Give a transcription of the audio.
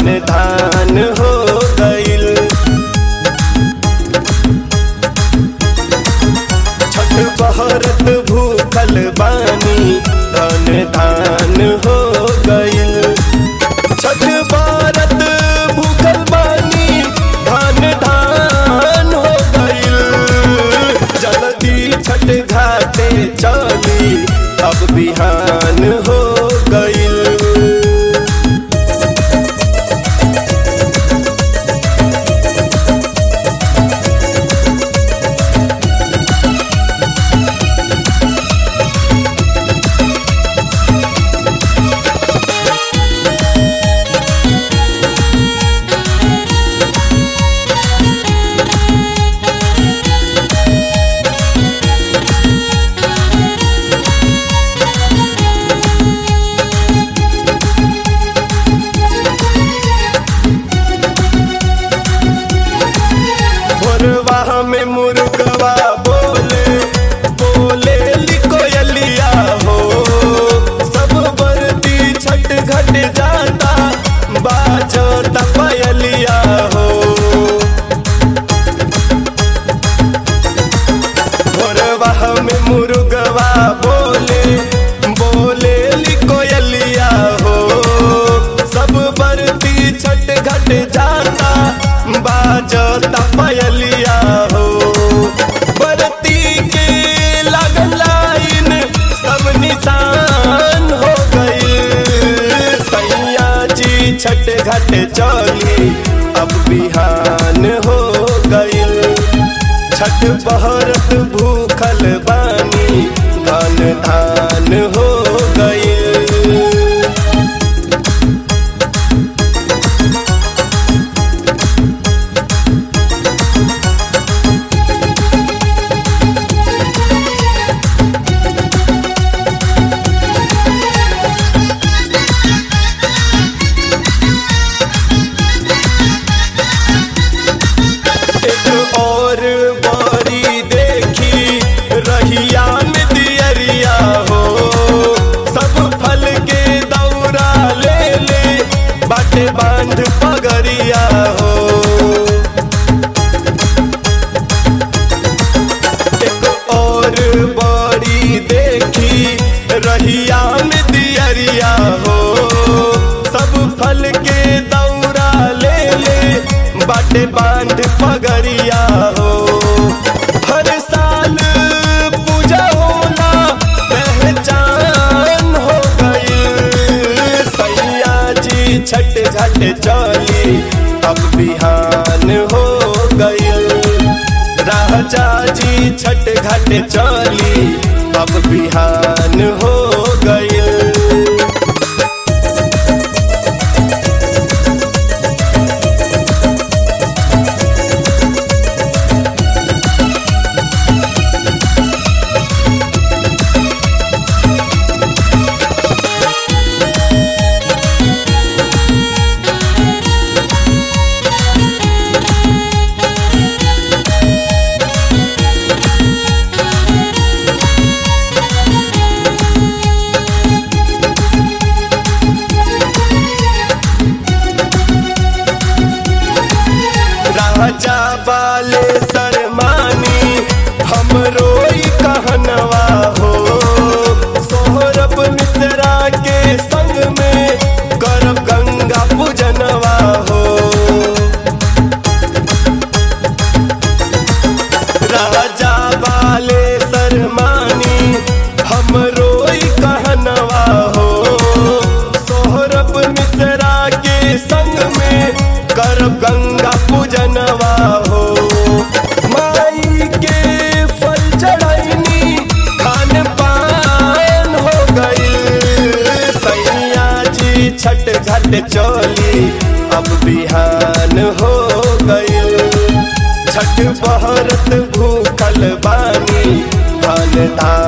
धान धान हो गइल छठ बहरत भूखल बानी धान धान हो गइल छठ बहरत भूखल बानी धान धान हो गइल जल्दी छठ घाटे चली अब बिहान हो गइल भोरवा में मुर्गवा बोले बोले लिकोयलिया हो सब बरती छठ घट जाता बाजो तपयलिया हो भोरवा में मुर्गवा बोले बोले लिकोयलिया हो सब बरती छठ घट जाता बाजो तपयलिया हो बरती के लगन लाइन सब निशान हो गई सैया जी छठ घट चली अब बिहान हो गइल छठ बहरत भूखल बानी धान धान हो गइल एक और बारी देखी रहिया में दियरिया हो सब फल के दौरा ले ले बाटे बांध पगरिया हो एक और बारी देखी रहिया में दियरिया हो सब फल के दौरा ले ले बाटे बांध पगरिया हो हर साल पूजा होला पहचान हो गई सैया जी छठ घट चली अब बिहान हो गइल राजा जी छठ घट चली अब बिहान हो गइल राजा वाले शरमानी हम रोई कहनवा हो सोहरब मिश्रा के संग में करब गंगा पूजनवा हो राजा वाले शरमानी हम रोई कहनवा हो सोहरब मिश्रा के संग में करब गंगा पूजनवा हो माई के फल चढ़ैनी खान पान हो गई सैया जी छठ घट चली अब बिहान हो गई छठ बहरत भूखल बानी धान धान